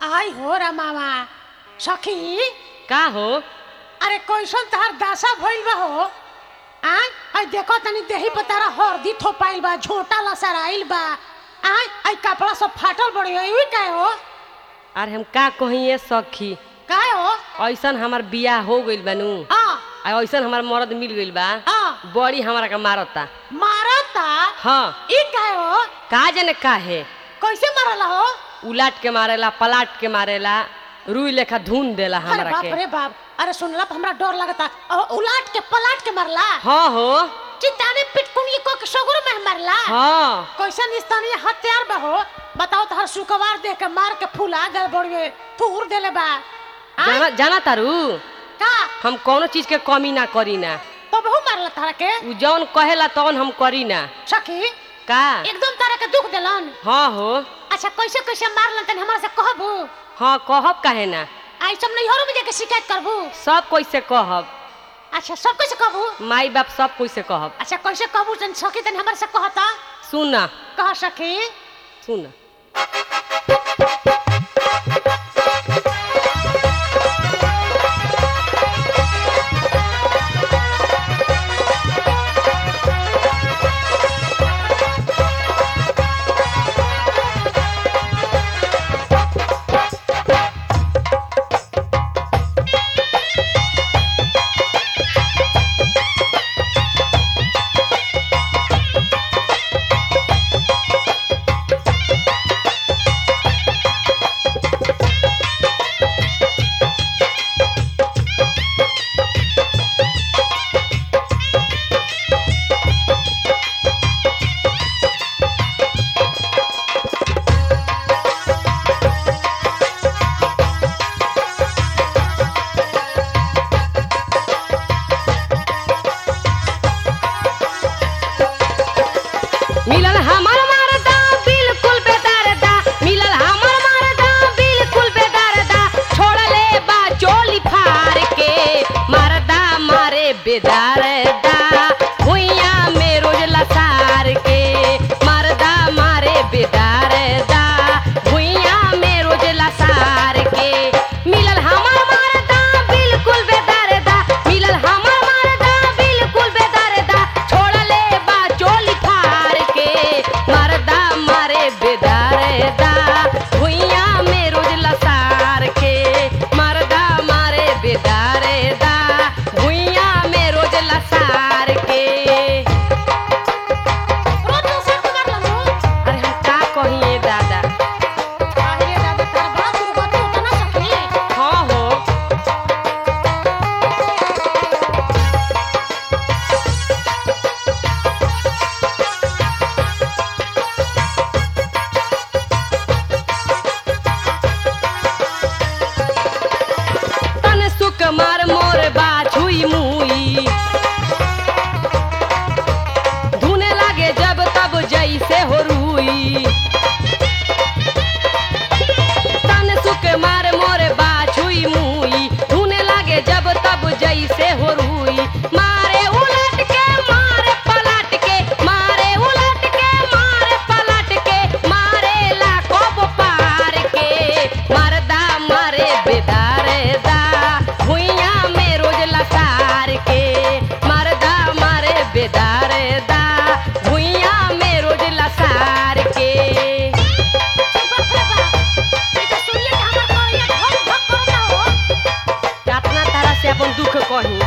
आई हो रा मामा सखी का हो अरे कैसन तहार दासा भइल बा हो आ आई देखो तनी देही पर तारा हरदी थोपाइल बा झोटा लसराइल बा आ आई कपड़ा सब फाटल बड़ी है ई काय हो अरे हम का कहिए सखी काय हो ऐसन हमार बियाह हो गइल बानू आ आ ऐसन हमार मर्द मिल गइल बा आ बड़ी हमारा के मारता मारता हाँ ई काय हो का जाने का है कैसे मारला हो उलाट के मारेला पलाट के मारेला रुई लेखा धुन देला अरे हमरा बाप के रे बाप अरे सुनला पर हमरा डर लगता अ, उलाट के पलाट के मारला हाँ हो चिताने पिटकुनी को के सगुर में मारला हाँ कैसन स्थानीय हथियार बा हो बताओ तो हर शुक्रवार देख के मार के फुला गए बड़िए थूर देले बा आ? जाना जाना तारू का हम कोनो चीज के कमी ना करी ना तो बहु मारला तारा के उ जौन कहेला तौन हम करी ना सखी का एकदम तारा के दुख देलन हाँ हो अच्छा कैसे कैसे मारलन तनी हमरा से कहबू हाँ कहब काहे ना आई सब नैहरों में जाके शिकायत करबू सब कैसे कहब अच्छा सब कैसे कहबू माई बाप सब कैसे कहब अच्छा कैसे कहबू तनी सखी तनी हमरा से कहता सुन कह सखी सुन मिलल हमर मरदा बिल्कुल बेदर्दा मिलल हमर मरदा बिल्कुल बेदर्दा छोड़ले बा चोली फार के मरदा मारे बेदर्दा भुइया में रोज लसार के मरदा मारे बेदर्दा भुइया में रोज लसार के मिलल हमर मरदा बिल्कुल बेदर्दा मिलल हमर मरदा बिल्कुल बेदर्दा छोड़ले बा चोली फार के मरदा मारे बेदर्दा भुइया में रोज लसार के मरदा मारे बेदर्दा भुइया में रोज लसार के रोज दूसरे को मारलन हो अरे हम का कहिए दादा अरे दादा तारा बड़ा दुर्गति होता ना सखी हाँ हो तन सुक मार मोर बाछुई मुई धुने लागे जब तब जैसे हो रुई तन सुक मार मोर बाछुई मुई धुने लागे जब तब जैसे हो रुई मारे उलट के मारे पलट के मारे उलट के मारे पलट के मारे ला कोब पार के मरदा मारे बेदारदा भुइया में रोज लसार के मरदा मारे बेदारदा भुइया में रोज लसार के बाप रे बाप ई तो सुनिए कि हमर कहिया धक धक करता हो अपना तरह से अपन दुख कही